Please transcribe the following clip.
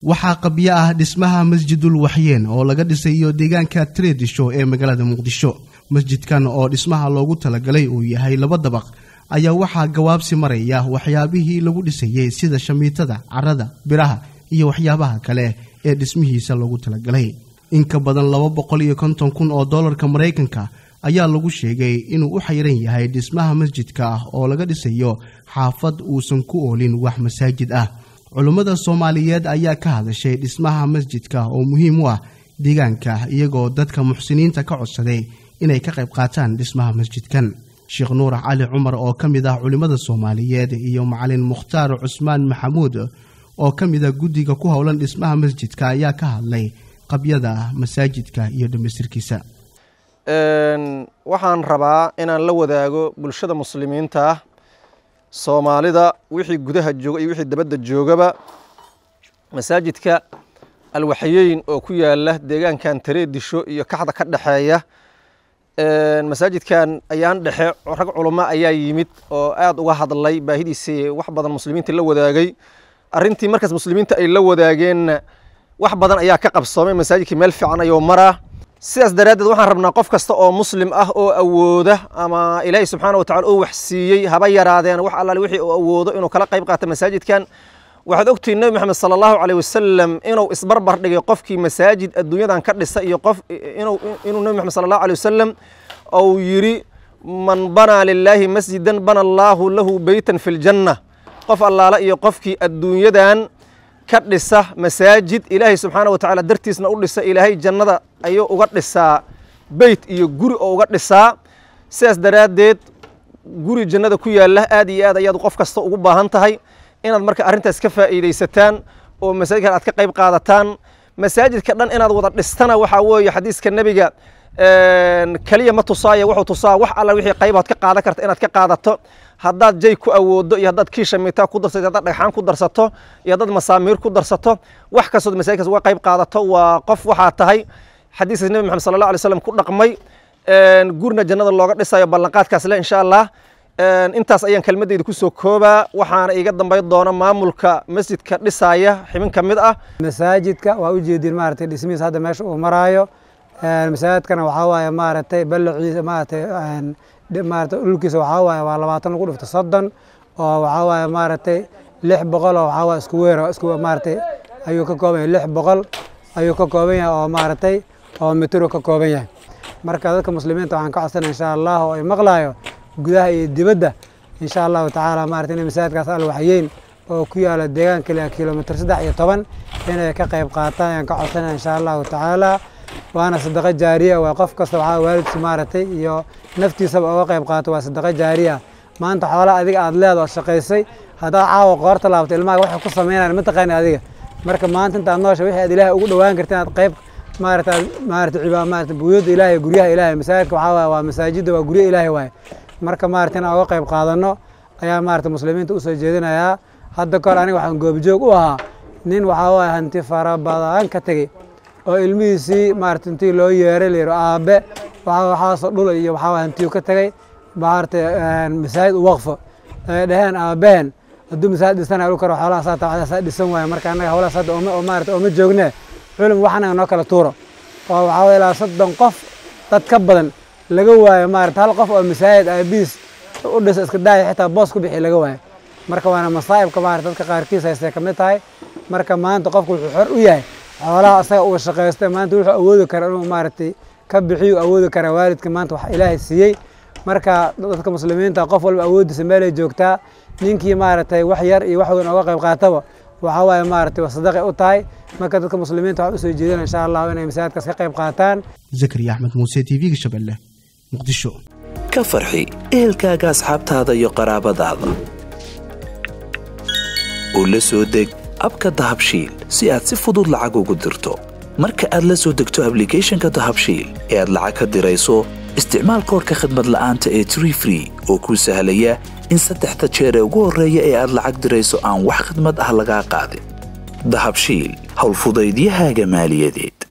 waxaa qabyo ah dhismaha masjidul waxyeen oo laga dhisayo deegaanka treedisho ee magaalada muqdisho masjidkan oo dhismaha loogu talagalay uu yahay laba dabaq ayaa waxaa gawaabsi maraya waxyaabihii lagu dhisayey sida shamiitada carada biraha iyo waxyaabaha kale ee dhismihiisa loogu talagalay in ka badan laba boqol iyo konton kun oo dollarka maraykanka ayaa lagu sheegay inuu u xayran yahay dhismaha masjidka ah oo laga dhisayo xaafad uusan ku oolin wax masaajid ah culummada soomaaliyeed ayaa ka hadashay dhismaha masjidka oo muhiim u ah deegaanka iyagoo dadka muxsiniinta ka codsaday inay ka qayb qaataan dhismaha masjidkan sheekh nuur cali cumar oo ka mid ah culimmada soomaaliyeed iyo macalin mukhtaar cusmaan maxamuud oo ka mid ah guddiga ku howlan dhismaha masjidka ayaa ka hadlay qabyada masaajidka iyo dhammaystirkiisa waxaan rabaa inaan la wadaago bulshada muslimiinta ah soomaalida wixii gudaha jooga iyo wixii dabadda joogaba masaajidka alwaxyeyn oo ku yaala deegaankan tareedisho iyo kaxda ka dhexeeya masaajidkan ayaan dhexe rag culamo ayaa yimid oo aad uga hadlay baahidiisii wax badan muslimiinta la wadaagay arrintii markaas muslimiinta ay la wadaageenna wax badan ayaa ka qabsoomay masaajidkii meel fiican ayuu maraa sidaas daraaddeed waxaan rabnaa qof kasta oo muslim ah oo awooda ama ilaahay subxaana wa tacala uu wax siiyey haba yaraadeen wax allaale wixii uu awoodo inuu kala qayb qaato masaajidkan waxaad ogtihiin nebi moxamed sala allahu caleyh wasalam inuu isbarbar dhigay qofkii masaajid adduunyadan ka dhisa iyo qof inuu inuu nebi moxamed sala allahu aleyh wasalam ou yidhi man banaa lilaahi masjidan bana allaahu lahu beytan fi ljanna qof allaale iyo qofkii adduunyadan ka dhisa masaajid ilaahay subxaana wa tacaala dartiisna u dhisa ilaahay jannada ayuu uga dhisaa beyt iyo guri oo uga dhisaa sidaas daraaddeed guri jannada ku yaalla aad iyo aad ayaad qof kasta ugu baahan tahay inaad marka arrintaas ka faa'iidaysataan oo masaajidkan aad ka qayb qaadataan masaajidka dhan inaad wada dhistana waxaa weeye xadiiska nebiga keliya ma tusaaya wuxuu tusaa wax alla wixii qaybood ka qaadan karta inaad ka qaadato haddaad jay ku awoodo iyo haddaad kiisha mitaa ku darsato haddaad dhagxaan ku darsato iyo haddaad masaamiir ku darsato wax kastood masaajidkaas uga qayb qaadato waa qof waxaa tahay xadiiskaas nebi maxamed sala allah alay slam ku dhaqmay gurina jannada looga dhisayo ballanqaadkaas le insha allah intaas ayaan kelmadeyda kusoo koobaa waxaana iga dambayn doona maamulka masjidka dhisaaya xibin ka mid ah masaajidka waa ujeedin maaragtay dhismihiis hadda meesha uu maraayo masaajidkana waxaa waaye maaragtay ballaciisa maaragtay maaragtay dhulkiisa waxaa waaye waa labaatan lagu dhifto soddon oo waxaa waaye maaragtay lix boqol oo waxaa waaye isku weyn oo isku maaragtay ayuu ka kooban yahay lix boqol ayuu ka kooban yahay oo maaragtay oo mitir ka kooban yahay marka dadka muslimiinta waxaan ka codsanaya insha allah oo ay maqlaayo gudaha iyo dibadda insha allahu tacaala maaragtay inay masaajidkaas alwaxyeyn oo ku yaala deegaanka ilaa kilomitr saddex iyo toban inay ka qayb qaataan ayaan ka codsanaya insha allahu tacaala waana sadaqo jaariya waa qof kasta waxaa waalidkiisa maaragtay iyo naftiisaba uga qayb qaato waa sadaqo jaariya maanta xoolaa adiga aad leeda oo shaqaysay haddaad caawa qoorta laabto ilmaha waxay ku sameynayaan mataqaani adiga marka maanta intaad noosha wixii aad ilaahay ugu dhowaan karta inaad qayb maarata maarata cibaad maarata buyuudda ilaahay guryaha ilaahay masaajidka waxaa waaye waa masaajidda waa guryo ilaahay waaye marka maarata inaan uga qayb qaadano ayaa maarata muslimiinta usoo jeedinayaa hadda kahor aniga waxaan goobjoog u ahaa nin waxaa waaye hanti fara badan ka tegey oo ilmihiisii maarata intii loo yeeray la yidhi aabe waxaa waxaasoo dhul iyo waxaa waaye hantiyu ka tegey maarata masaajid u waqfo ay dhaheen aabaheen hadduu masaajid dhisana dhul karo xoolaha saa tabcada dhisan waaye marka annaga howlahaas hadda oo maarata ooma joogne culum waxanaga noo kala tuuro oo waxaa waye ilaa soddon qof dad ka badan laga waayo maarata hal qof oo masaajid aabiis u dhisa iska daaya xitaa boos ku bixi laga waayo marka waana masaa'ibka maarata dadka qaarkiis haystay ka mid tahay marka maanta qofku wuxuu xor u yahay xoolaha asaga uga shaqaystay maanta wuxuu awoodi kara inuu maaragtay ka bixiyu awoodi karaa waalidka maanta wax ilaahay siiyey marka dadka muslimiinta qof walba awoodiisa meelay joogtaa ninkii maaragtay wax yar iyo wax weyn oga qayb qaataba waxaa waaye maaragtay sadaqay u tahay marka dadka muslimiinta waxaan usoo jeedina insha allahu inay masaajidkaas ka qayb qaataan zakariya axmed muuse t v-ga shabeelle muqdisho ka farxi ehelkaaga asxaabtaada iyo qaraabadaada oo la soo deg abka dahabshiil si aad si fudud lacag ugu dirto marka aad la soo degto ablicathonka dahabshiil ee aad lacag ka dirayso isticmaal koorka khadmad la'aanta ee tree free oo kuu sahlaya in saddexda jeer ee ugu horreeya ee aad lacag dirayso aan wax khadmad ah lagaa qaadin dahabshiil howlfudaydiyahaaga maaliyadeed